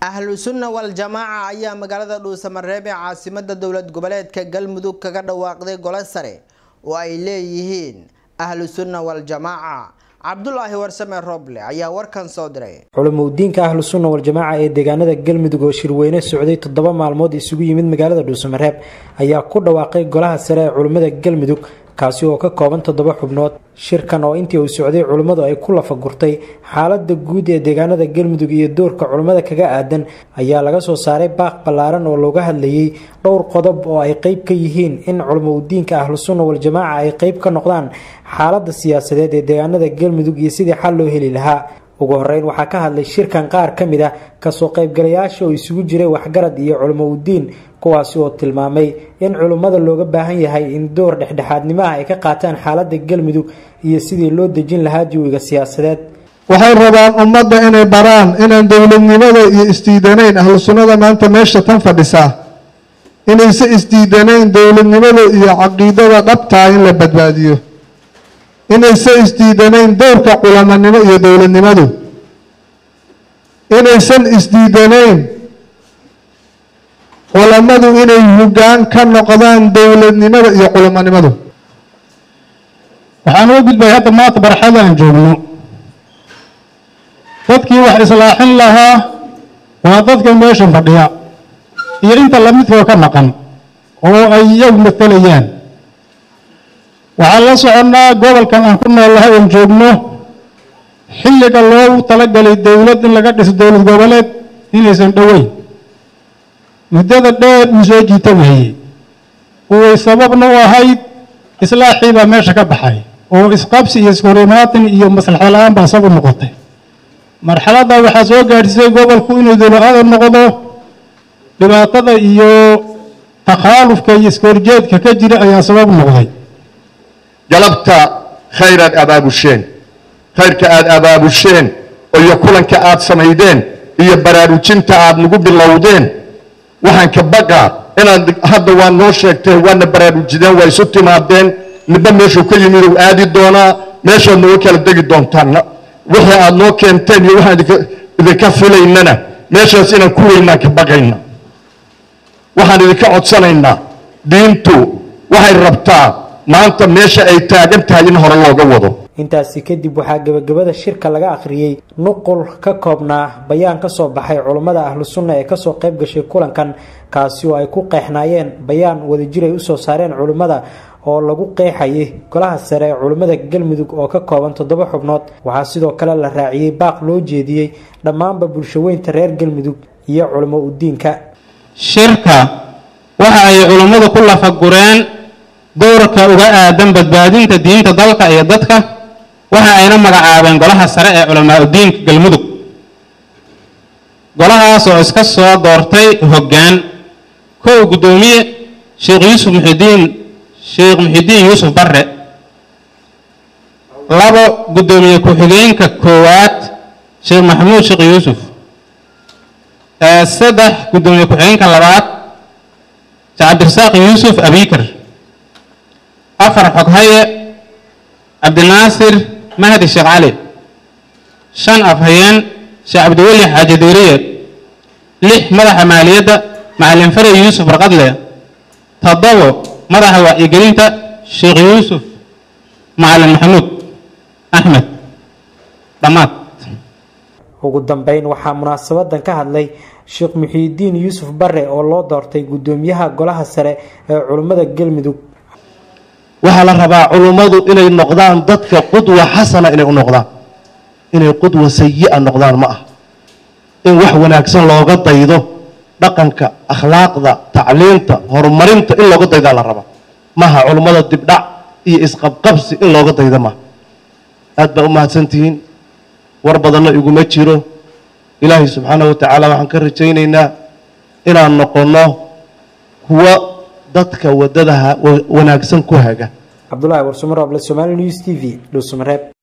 ahlu sunna wal jamaaca ayaa magaalada dhuusamareeb ee caasimada dowlad goboleedka galmudug kaga dhawaaqday gole sare oo ay leeyihiin ahlu sunna wal jamaaca cabdulaahi warsame roble ayaa warkan soo diray culumudiinka ahlu sunna wal-jamaaca ee deegaanada galmudug oo shirweyne socday toddoba maalmood isugu yimid magaalada dhuusamareeb ayaa ku dhawaaqay golaha sare ee culimmada galmudug kaasi oo ka kooban toddoba xubnood shirkan oo intii uu socday culimmadu ay ku lafagurtay xaalada guud ee deegaanada galmudug iyo doorka culimmada kaga aadan ayaa laga soo saaray baaq ballaaran oo looga hadlayay dhowr qodob oo ay qeyb ka yihiin in culumudiinka ahlu sunna wal-jamaaca ay qeyb ka noqdaan xaalada siyaasadeed ee deegaanada galmudug iyo sidii xal loo heli lahaa ugu horeyn waxaa ka hadlay shirkan qaar ka mid ah kasoo qaybgalayaasha oo isugu jiray waxgarad iyo culumoudiin kuwaasi oo tilmaamay in culummada looga baahan yahay in door dhexdhexaadnimo ah ay ka qaataan xaalada galmudug iyo sidii loo dejin lahaa jawiga siyaasadeed waxay rabaan ummadda inay baraan inaan dowladnimada iyo isdiidanayn ahlu sunnada maanta meesha tan fadhisaa inayse isdiidanayn dowladnimada iyo caqiidada dhabtaa in la badbaadiyo inayse isdiidanayn doorka culamanimo iyo dowladnimadu inaysan isdiidanayn culamadu inay hoggaan ka noqdaan dowladnimada iyo culamanimadu waxaan uga gudbay hadda maanta barxadaan joogno dadkii wax islaaxin lahaa waa dadka meesha fadhiya iyo inta lamidkoo ka maqan oo ay iyagu matelayaan waxaan la soconnaa gobolkan aan ku noolahay oon joogno xilliga loogu talagalay dowlad in laga dhiso dowlad goboleed inaysan dhoweyn muddada dheer uu soo jiita weeyey uway sababna u ahayd islaaxii baa meesha ka baxay oo isqabsi iyo iskorimaatin iyo maslaxad la-aan baa sabu noqotay marxaladda waxaa soo gaadhsiisay gobolku inuu dowlacada noqdo dhibaatada iyo takhaalufka iyo iskoorjeedka ka jira ayaa sabab noqday galabta khayraad abaabusheen khayrka aada abaabusheen iyo kulanka aada samaydeen iyo baraarujinta aada nagu bilowdeen waxaan ka baqaa inaad hadda waa noo sheegteen waadna baraarujideen waa isu timaadeen midba meeshuu ka yimid uu aadi doonaa meeshaad nooga kala degi doontaan wixii aada noo keenteen iyo waxaan idinka filaynana meeshaas inaan ku weynaan ka baqayna waxaan idinka codsanaynaa diintu waxay rabtaa maanta meesha ay taagan tahay in hore looga wado intaasi kadib waxaa gebagabada shirka laga akhriyey nuqul ka koobnaa bayaan kasoo baxay culummada ahlu sunna ee kasoo qayb gashay kulankan kaasi oo ay ku qeexnaayeen bayaan wadajir ay usoo saareen culimmada oo lagu qeexayay golaha sare ee culimmada galmudug oo ka kooban toddoba xubnood waxaa sidoo kale la raaciyey baaq loo jeediyey dhammaanba bulshaweynta reer galmudug iyo culimo udiinka shirka waxa ay culummadu ku lafagureen doorka uga aadan badbaadinta diinta dalka iyo dadka waxa ayna magacaabeen golaha sare ee culamaa udiinka galmudug golahaas oo iska soo doortay hoggaan kow guddoomiye sheekh yuusuf muxidiin sheekh muxidiin yuusuf barre labo guddoomiye ku-xigeenka koowaad sheekh maxamuud sheekh yuusuf saddex guddoomiye ku-xigeenka labaad sheekh cabdirasaaq yuusuf abikar afar xoghaye cabdinaasir mahdi sheekh cali shan afhayeen sheekh cabdiweli xaaji diiriye lix madaxa maaliyadda macalin fare yuusuf barqadle toddobo madaxa wacyigelinta sheekh yuusuf macalin maxamuud axmed dhammaad ugu dambeyn waxaa munaasabadan ka hadlay sheekh muxiidiin yuusuf bare oo loo doortay guddoomiyaha golaha sare ee culimmada galmudug waxaa la rabaa culummadu inay noqdaan dadka qudwa xasana inay u noqdaan inay qudwa sayi-a noqdaan ma ah in wax wanaagsan looga daydo dhaqanka akhlaaqda tacliinta horumarinta in looga daydaa la rabaa maha culummada dibdhac iyo isqabqabsi in looga daydo maha aad baa u mahadsantihiin war badanna iguma jiro ilaahay subxaanahu watacaala waxaan ka rajaynaynaa inaan noqonno kuwa dadka wadadaha wanaagsan ku haga cabdulaahi warsumaroble somaali news t v dhuusamareeb